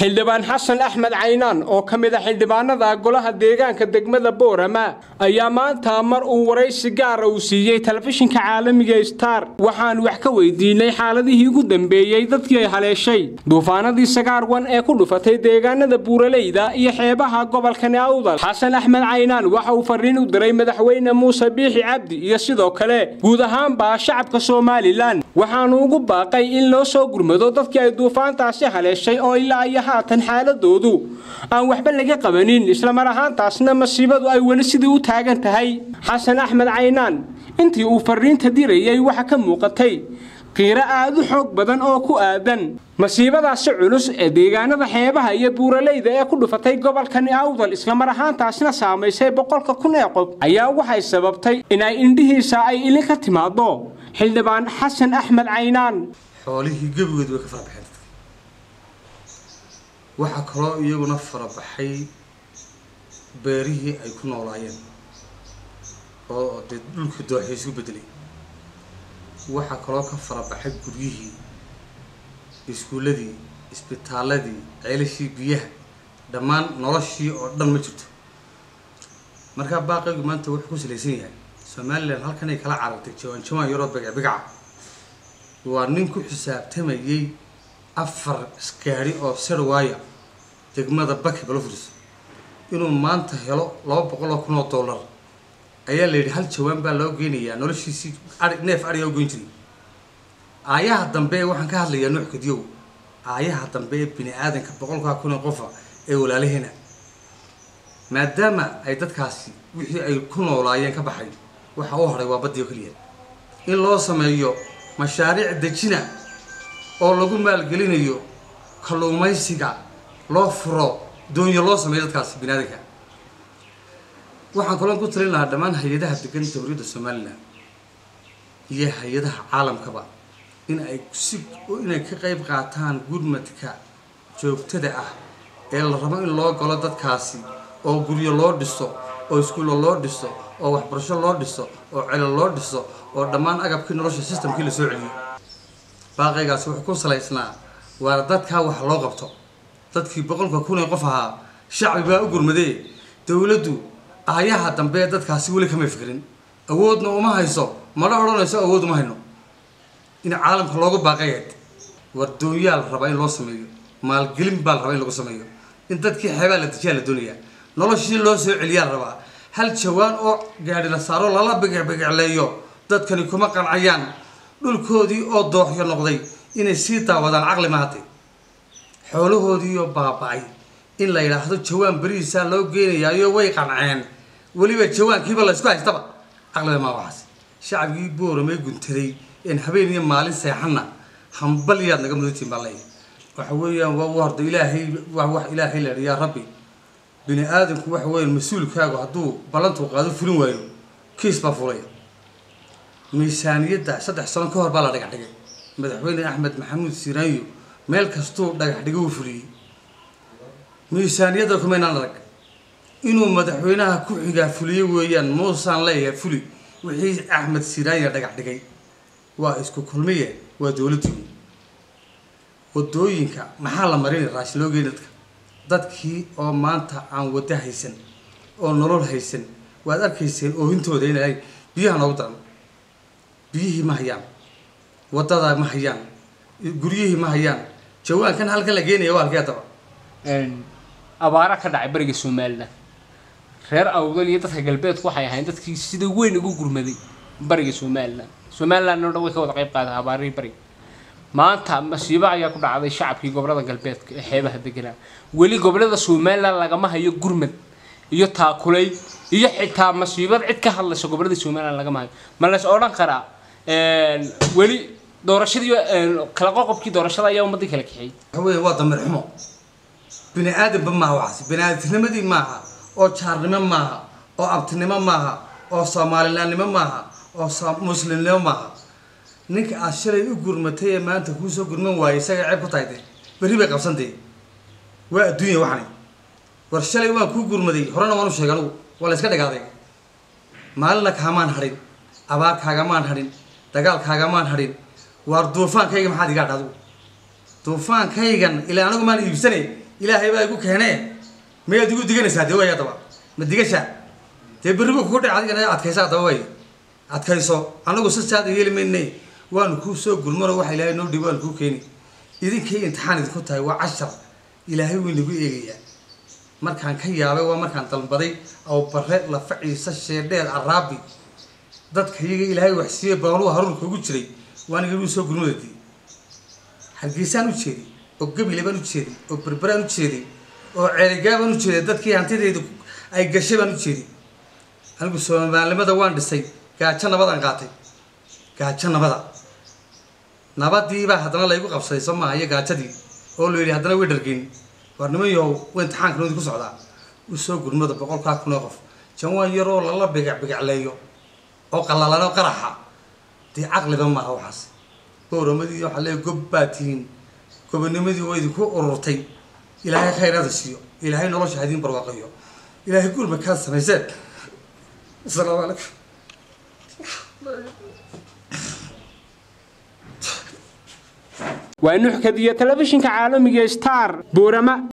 xildhibaan xasan axmed caynaan oo ka mid a xildhibaanada golaha deegaanka degmada boorama ayaa maanta mar uu waraysi gaara uu siiyey telefishinka caalamiga star waxaan wax ka weydiinay xaaladihii ugu dambeeyey dadkii ay haleeshay duufaanadii sagaarwan ee ku dhufatay deegaanada buuraleyda iyo xeebaha gobolkani awdal xasan axmed caynaan waxa uu fariin u diray madaxweyne muuse biixi cabdi iyo sidoo kale guud ahaanba shacabka somalilan waxaanu ugu baaqay in loo soo gurmado dadkii ay duufaantaasi haleeshay oo ilaa iyo haatan xaaladoodu aan waxba laga qabanin islamar ahaantaasna masiibadu ay weli sidii u taagan tahay xasan axmed caynaan intii uu fariinta dirayay waxa ka muuqatay qiiro aad u xoog badan oo ku aadan masiibadaasi culus ee deegaanada xeebaha iyo buuraleyda ee ku dhufatay gobolkani awdal islamar ahaantaasna saamaysay boqolka kun ee qof ayaa waxay sababtay inay indhihiisa ay ilin ka timaado xildhibaan xasan axmed caynaan xoolihii gebigood way ka farabaxeen dadka waxaa kaloo iyaguna farabaxay beerihii ay ku noolaayeen oo dee dhulkii dooxay isu bedelay waxaa kaloo ka farabaxay guryihii iskuulladii isbitaaladii ceelashii biyaha dhammaan noloshii oo dhan ma jirto markaa baaqaygu maanta wuxuu ku salaysan yahay somalilan halkanay kala carartay jawaan jawaan yaroo bigacbigaca waa nin ku xisaabtamayay afar gaari oo serwaaya degmada baki balofris inuu maanta helo laba boqol oo kun oo dollar ayaa la yidhi hal jawaan baa loo geynayaa noloshiisii ai neef ariyaa u geyn jiray aayaha dambe ee waxaan ka hadlayaa nuux kadiyow aayaha dambe ee bini aadanka boqolkaa kun ee qofa ee walaalaheena maadaama ay dadkaasi wixii ay ku noolaayeen ka baxay waxa u hadhay waa baddioo keliya in loo sameeyo mashaariic dejina oo lagu maalgelinayo kalluumaysiga loo furo doonyo loo sameeyo dadkaasi bini aadanka waxaan kaloon ku talin lahaa dhammaan hay-adaha degan jamhuuriyadda somalilan iyo hay-adaha caalamkaba in ay si inay ka qayb qaataan gurmadka joogtada ah ee la rabo in loo galo dadkaasi oo guryo loo dhiso oo iskuulla loo dhiso oo waxbarasho loo dhiso oo celo loo dhiso oo dhammaan agabkii nolosha systemkii lasoo celiyo baaqaygaasi wuxuu ku salaysnaa waa dadkaa wax loo qabto dadkii boqolka kun ee qof ahaa shacbi baa u gurmadee dowladdu aayaha dambe ee dadkaasi weli kamay fikrin awoodna uma hayso mana odhanayso awood uma hayno in caalamka loogu baaqayaad wardoonyaa la rabaa in loo sameeyo maalgelin baa la rabaa in lagu sameeyo in dadkii xeebaa la dejiyaa la doonayaa noloshii loo soo celiyaa la rabaa hal jawaan oo gaadhi la saaro lala bigicbigicleeyo dadkani kuma qancayaan dhulkoodii oo dooxyo noqday inay sii daawadaan caqli mahatay xoolahoodiioo baaba-ay in la yidhaahdo jawaan berihiisaa loo geenayaayo way qanceen weliba jawaankiiba laysku haystaba caqliba maa waxaas shacabkii booramay guntaday een habeen iyo maalin seexanna hambalyaad naga mudatiin baa leeyahay waxa weeyaan waa horda ilaahay waa wax ilaahay la yaa rabbi bini aadamku waxa weeyaan mas-uulkaagu hadduu ballantuu qaado fulin waayo kiis baa fulaya miisaaniyadda saddex sano ka hor baa la dhagax dhigay madaxweyne axmed maxamuud siiraanyo meel kastuu dhagax dhigo uu fuliyey miisaaniyadda kumaynaan arag inuu madaxweynaha ku xigaa fuliyo weeyaan muusaan leeyahay fuli wixii axmed siiraanya dhagax dhigay waa isku kulmiye waa dowladii wadooyinka maxaa la marinay raashin loo geyn dadka dadkii oo maanta aan wado haysan oo nolol haysan waad arkayseen oohintooda inay biyaha noogu daran biyihii ma hayaan wadada ma hayaan guryihii ma hayaan jawaankan halkan la geenaya waa halkee adaba abaara ka dhacay bariga somalilan reer awdal iyo dadka galbeedku waxay ahayn dadkii sida weyn ugu gurmaday bariga somalilan somalilan oo dhan way ka wada qayb qaadeen abaarihii bariga maanta masiibo ayaa ku dhacday shacabkii gobolada galbeedka ee xeebaha deganaa weli gobolada somalilan lagama hayo gurmad iyo taakulay iyo xitaa masiibad cid ka hadlaysa gobolada somalilan lagama hayo ma lays odhan karaa weli doorashadii kala qoqobkii doorashada ayaa ummadii kala kaxeeyey waxa weya waa dameer xumo bini aadanba maaha waxaas bini aadamnimadii maaha oo jaarnimo maaha oo abtinimo maaha oo soomalilaannimo maaha oo muslimnimo maaha ninka aad shalay u gurmatay ee maanta kuusoo gurman waayay isaga ceeb ku tahay de berri bay qabsantee waa adduunya waxani war shalay waan kuu gurmaday horena waan u sheegay anugu waa la iska dhagaaday maalina kaamaan hadhin abaar kaagamaan hadhin dagaal kaagamaan hadhin waar duufaankayga maxaad igaa dhadu duufaankaygan ilaa anigu maan iibsane ilaahay baa igu keenee mayaad igu diganaysaa dee way haddaba ma digashaa dee berri buu kugu dhac adigana adkaysa haddaba way adkayso anagu sisaada yeeli maynay waanu kuu soo gurmano waxa ilaahay noo dhibo waanu kuu keeni idinkay imtixaan idinku tahay waa cashar ilaahay wuu inagu eegayaa markaan ka yaabay waa markaan dalbaday aw bare lafa ciise sheedheer araabi dadka iyaga ilaahay waxsiiyey baanuhu haruurka ugu jiray waan iga soo gurmadadii hargeysaan u jeeday oo gabile baan u jeeday oo berberaan u jeeday oo ceeligaa baan u jeeday dadkii hantidayda ay gashay baan u jeeday anigu soomaalimada waan dhisay gaajo nabadaan qaatay gaajo nabada nabadiibaa haddana laygu qabsaday soo maaha iyo gaajadii oo la yidhi haddana way dhargeyn war niman yahow wa imtixaanka noodi ku socdaa u soo gurmada boqolkaa kun oo qof jawaan yaroo lala bigac bigacleeyo oo qallalan oo qaraxa dee caqliba maaha waxaas bowramadii waxaa leeya gob baa tihiin gobonimadii waa idinku ururtay ilaahay khayraada siiyo ilaahay nolosha hadiin barwaaqayo ilaahay gurma kaa samayseen asalaamu calaykum waa nuxkadiyo telefishinka caalamiga star boorama